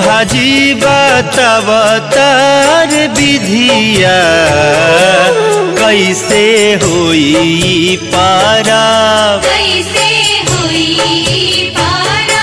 भाजी बतावतार विधिया कैसे होई पारा कैसे हुई पारा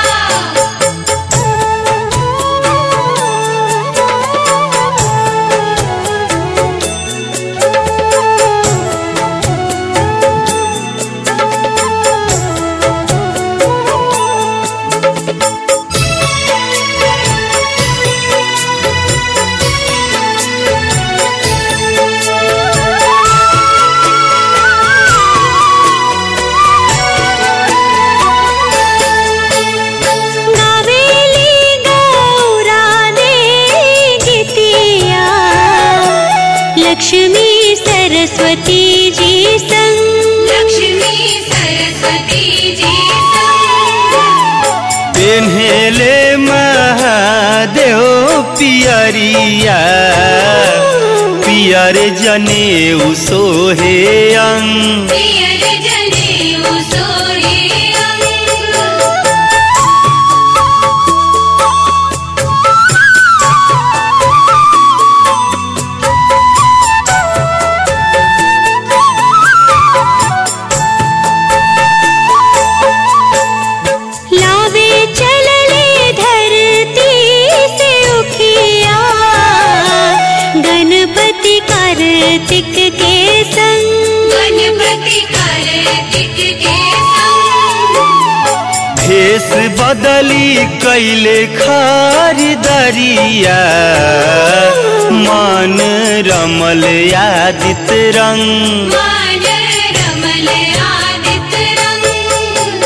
गावेली गौराने गीतिया लक्ष्मी सरस्वती जी संग लक्ष्मी सरस्वती जी संग पेन्हेले महादेव पियरिया पियर जनेऊ सोहे अंग पियर जनेऊ सोहे अंग लावे चलले धरती से उखिया गणपति कार्तिक के संग गणपति कार्तिक के संग भेष बदली कैले खरीदरिया मन रमल यादित रंग मान रमल आदित रंग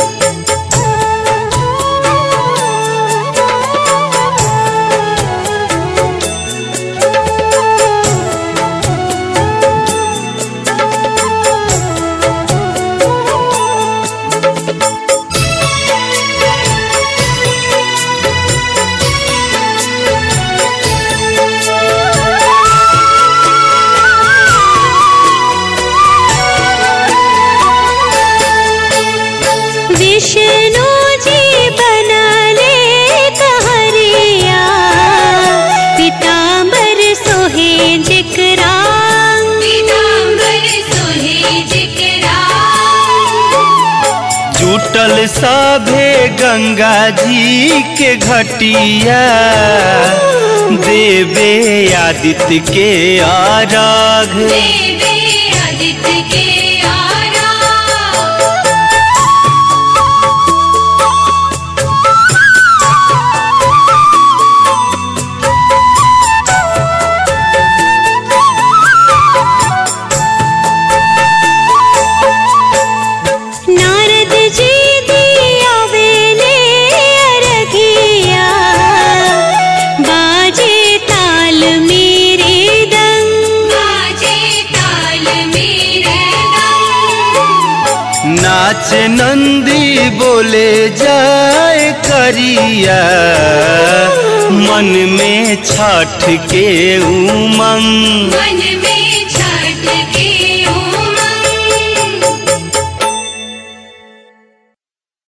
विष्णु जी बनले कहरिया पीताम्बर सोहे जिकरा पीताम्बर सोहे जिकरा जुटल सभे गंगा जी के घटिया देवे आदित्य के आराघ देवे आदित्य के आरा नारद जी दिया वेले अरघिया बाजे ताल मेरे दंग बाजे ताल मेरे दम नाच नंदी बोले जाए करिया मन में छठ के उमंग मन